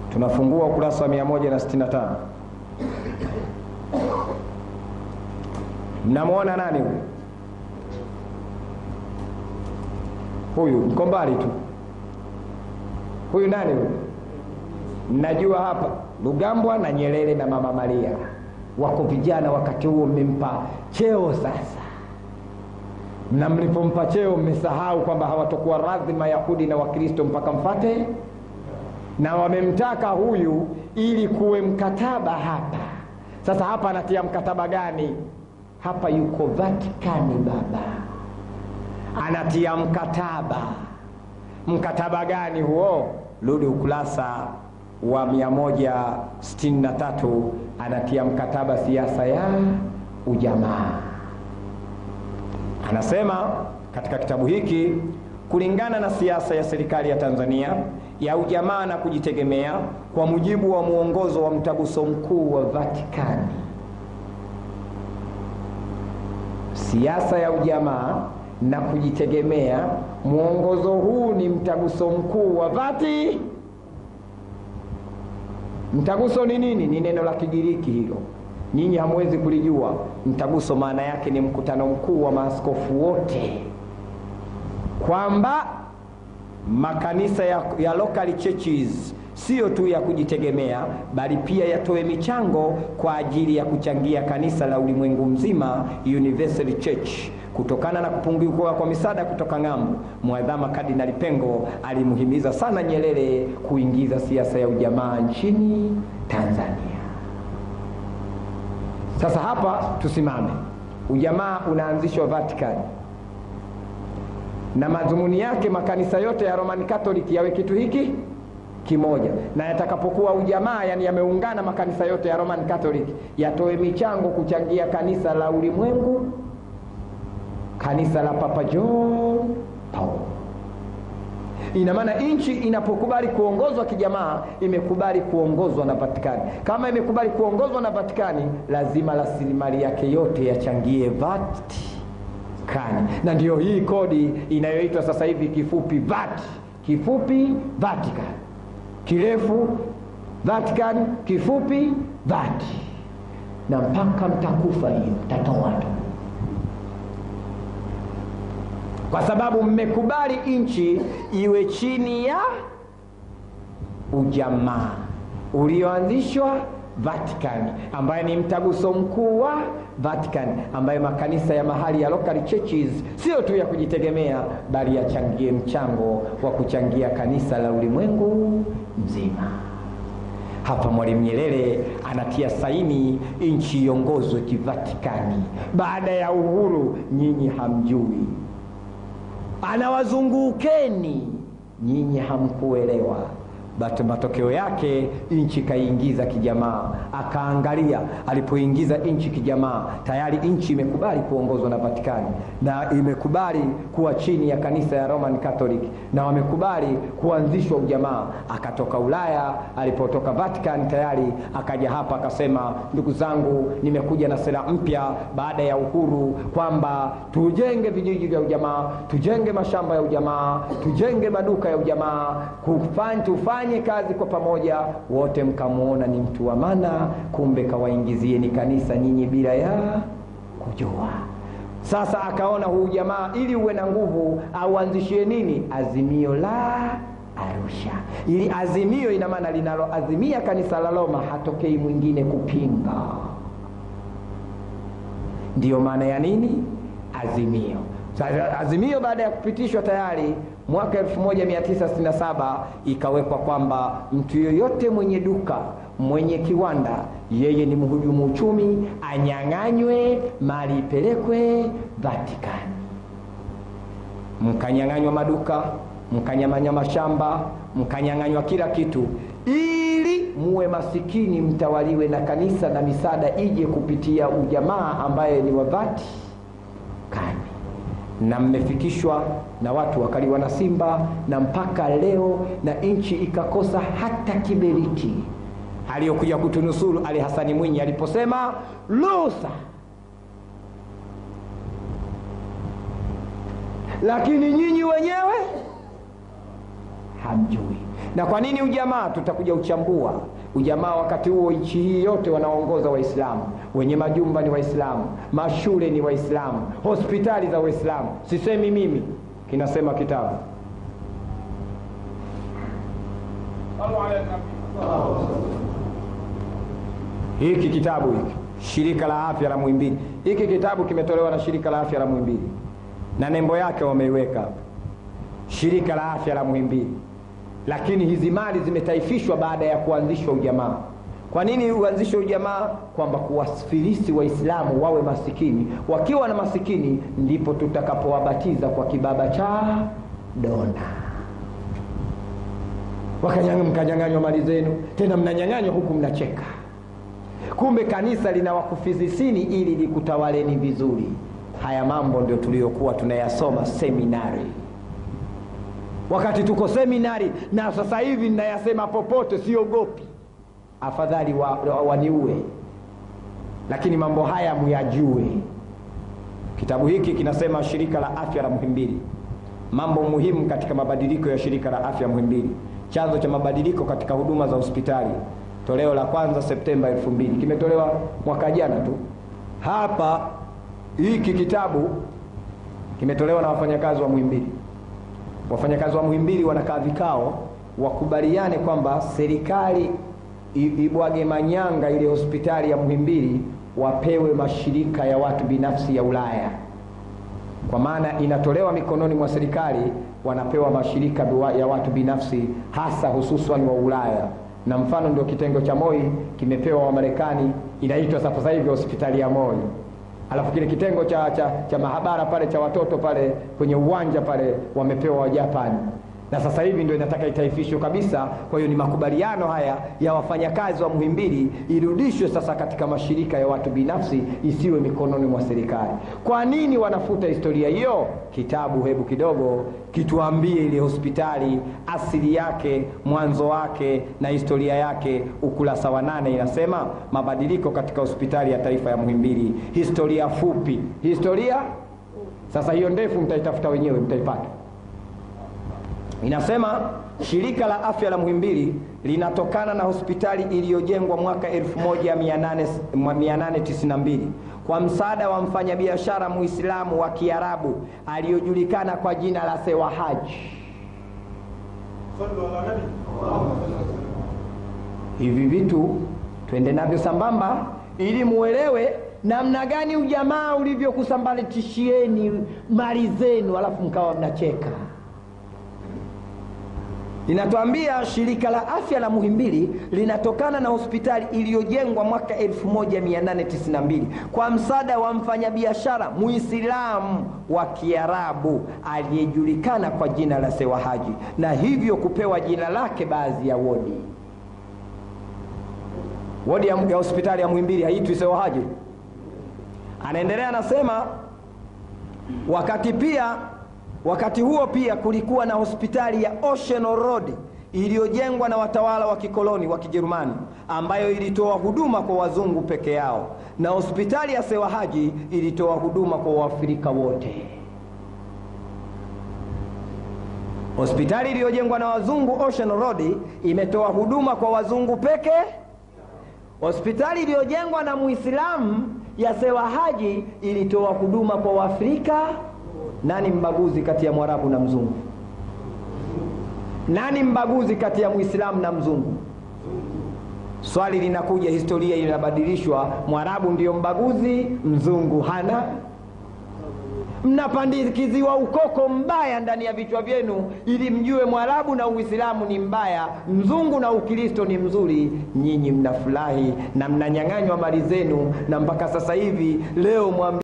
tunafungua ukurasa wa 165 mnamwona nani huyu huyu mko mbali tu huyu nani huyu mnajua hapa lugambwa na nyerere na mama maria wako vijana wakati huo mmempa cheo sasa na mlipompa cheo mmesahau kwamba hawatokuwa radhi mayahudi na wakristo mpaka mfate na wamemtaka huyu ili kuwe mkataba hapa sasa hapa anatia mkataba gani hapa yuko vatikani baba anatia mkataba mkataba gani huo rudi ukurasa wa 163 anatia mkataba siasa ya ujamaa anasema katika kitabu hiki kulingana na siasa ya serikali ya tanzania ya ujamaa na kujitegemea kwa mujibu wa mwongozo wa mtaguso mkuu wa vatikani siasa ya ujamaa na kujitegemea mwongozo huu ni mtaguso mkuu wa vati mtaguso ni nini ni neno la kigiriki hilo nyinyi hamwezi kulijua mtaguso maana yake ni mkutano mkuu wa maaskofu wote kwamba makanisa ya, ya local churches siyo tu ya kujitegemea bali pia yatoe michango kwa ajili ya kuchangia kanisa la ulimwengu mzima universal church kutokana na kupungukiwa kwa misaada kutoka ng'ambo mwadhama kardinali pengo alimhimiza sana nyerere kuingiza siasa ya ujamaa nchini tanzania sasa hapa tusimame ujamaa unaanzishwa vatican na madhumuni yake makanisa yote ya roman catholic yawe kitu hiki kimoja na yatakapokuwa ujamaa yani yameungana makanisa yote ya roman catholic yatoe michango kuchangia kanisa la ulimwengu kanisa la papa john paul ina maana nchi inapokubali kuongozwa kijamaa imekubali kuongozwa na vatikani kama imekubali kuongozwa na vatikani lazima rasilimali yake yote yachangie vatikani na ndiyo hii kodi inayoitwa sasa hivi kifupi vat kifupi vatican kirefu vatican kifupi vati na mpaka mtakufa hiyo tatoa tu kwa sababu mmekubali nchi iwe chini ya ujamaa ulioanzishwa vatican ambaye ni mtaguso mkuu wa vatican ambaye makanisa ya mahali ya local churches sio tu ya kujitegemea bali yachangie mchango wa kuchangia kanisa la ulimwengu mzima hapa mwalimu nyerere anatia saini nchi iongozwe kivatikani baada ya uhuru nyinyi hamjui anawazungukeni nyinyi hamkuelewa but matokeo yake nchi kaiingiza kijamaa akaangalia alipoingiza nchi kijamaa tayari nchi imekubali kuongozwa na vatikani na imekubali kuwa chini ya kanisa ya roman catholic na wamekubali kuanzishwa ujamaa akatoka ulaya alipotoka vatican tayari akaja hapa akasema ndugu zangu nimekuja na sera mpya baada ya uhuru kwamba tujenge vijiji vya ujamaa tujenge mashamba ya ujamaa tujenge maduka ya ujamaa kufanya tufanye kazi kwa pamoja wote mkamwona ni mtu wa mana kumbe kawaingizieni kanisa nyinyi bila ya kujua sasa akaona huu jamaa ili uwe na nguvu auanzishie nini azimio la arusha ili azimio ina maana linaloazimia kanisa la roma hatokei mwingine kupinga ndiyo maana ya nini azimio sasa azimio baada ya kupitishwa tayari mwaka 1967 ikawekwa kwamba mtu yoyote mwenye duka mwenye kiwanda yeye ni mhujumu uchumi anyang'anywe mali ipelekwe vatikani mkanyang'anywa maduka mkanyamanya mashamba mkanyang'anywa kila kitu ili muwe masikini mtawaliwe na kanisa na misaada ije kupitia ujamaa ambaye ni wa vatikani na mmefikishwa na watu wakaliwa na simba na mpaka leo na nchi ikakosa hata kiberiti aliyokuja kutunusuru ali hasani mwinyi aliposema lusa lakini nyinyi wenyewe hamjui. Na kwa nini ujamaa? Tutakuja uchambua ujamaa. Wakati huo nchi hii yote wanaongoza Waislamu, wenye majumba ni Waislamu, mashule ni Waislamu, hospitali za Waislamu. Sisemi mimi, kinasema kitabu. Hiki kitabu hiki shirika la afya la Muhimbili, hiki kitabu kimetolewa na shirika la afya la Muhimbili na nembo yake wameiweka hapa, shirika la afya la Muhimbili. Lakini hizi mali zimetaifishwa baada ya kuanzishwa ujamaa. Kwa nini uanzishwe ujamaa? Kwamba kuwafilisi Waislamu wawe masikini. Wakiwa na masikini, ndipo tutakapowabatiza kwa kibaba cha dona. Wakanyang'anywa, mkanyang'anywa mali zenu, tena mnanyang'anywa huku mnacheka. Kumbe kanisa linawakufizisini ili likutawaleni vizuri. Haya mambo ndio tuliyokuwa tunayasoma seminari, wakati tuko seminari, na sasa hivi ninayasema popote, siogopi. Afadhali waniue wa, wa lakini mambo haya muyajue. Kitabu hiki kinasema shirika la afya la Muhimbili, mambo muhimu katika mabadiliko ya shirika la afya Muhimbili, chanzo cha mabadiliko katika huduma za hospitali toleo la kwanza Septemba elfu mbili kimetolewa mwaka jana tu. Hapa hiki kitabu kimetolewa na wafanyakazi wa Muhimbili. Wafanyakazi wa Muhimbili wanakaa vikao, wakubaliane kwamba serikali ibwage manyanga ile hospitali ya Muhimbili, wapewe mashirika ya watu binafsi ya Ulaya, kwa maana inatolewa mikononi mwa serikali, wanapewa mashirika ya watu binafsi, hasa hususan wa Ulaya na mfano ndio kitengo cha MOI kimepewa Wamarekani, inaitwa sasa hivi hospitali ya MOI. Alafu kile kitengo cha, cha, cha mahabara pale cha watoto pale kwenye uwanja pale wamepewa Wajapani, na sasa hivi ndio inataka itaifishwe kabisa. Kwa hiyo ni makubaliano haya ya wafanyakazi wa Muhimbili irudishwe sasa katika mashirika ya watu binafsi, isiwe mikononi mwa serikali. Kwa nini wanafuta historia hiyo? Kitabu hebu kidogo kituambie ile hospitali asili yake, mwanzo wake na historia yake. Ukurasa wa nane inasema mabadiliko katika hospitali ya taifa ya Muhimbili, historia fupi. Historia sasa hiyo ndefu mtaitafuta wenyewe, mtaipata. Inasema shirika la afya la Muhimbili linatokana na hospitali iliyojengwa mwaka 1892 kwa msaada wa mfanyabiashara Muislamu wa Kiarabu aliyojulikana kwa jina la Sewahaji. Hivi vitu twende navyo sambamba, ili muelewe namna gani ujamaa ulivyokusambaratishieni mali zenu, alafu mkawa mnacheka. Linatuambia shirika la afya la Muhimbili linatokana na hospitali iliyojengwa mwaka 1892 kwa msaada wa mfanyabiashara Muislamu wa Kiarabu aliyejulikana kwa jina la Sewahaji, na hivyo kupewa jina lake baadhi ya wodi. Wodi ya, ya hospitali ya Muhimbili haitwi Sewahaji. Anaendelea anasema, wakati pia wakati huo pia kulikuwa na hospitali ya Ocean Road iliyojengwa na watawala wa kikoloni wa Kijerumani ambayo ilitoa huduma kwa wazungu peke yao, na hospitali ya Sewahaji ilitoa huduma kwa Waafrika wote. Hospitali iliyojengwa na wazungu Ocean Road imetoa huduma kwa wazungu peke. Hospitali iliyojengwa na Muislamu ya Sewahaji ilitoa huduma kwa Waafrika. Nani mbaguzi kati ya Mwarabu na mzungu? Nani mbaguzi kati ya Muislamu na mzungu? Swali linakuja, historia inabadilishwa. Mwarabu ndiyo mbaguzi, mzungu hana. Mnapandikiziwa ukoko mbaya ndani ya vichwa vyenu, ili mjue Mwarabu na Uislamu ni mbaya, mzungu na Ukristo ni mzuri. Nyinyi mnafurahi na mnanyang'anywa mali zenu, na mpaka sasa hivi leo mwambi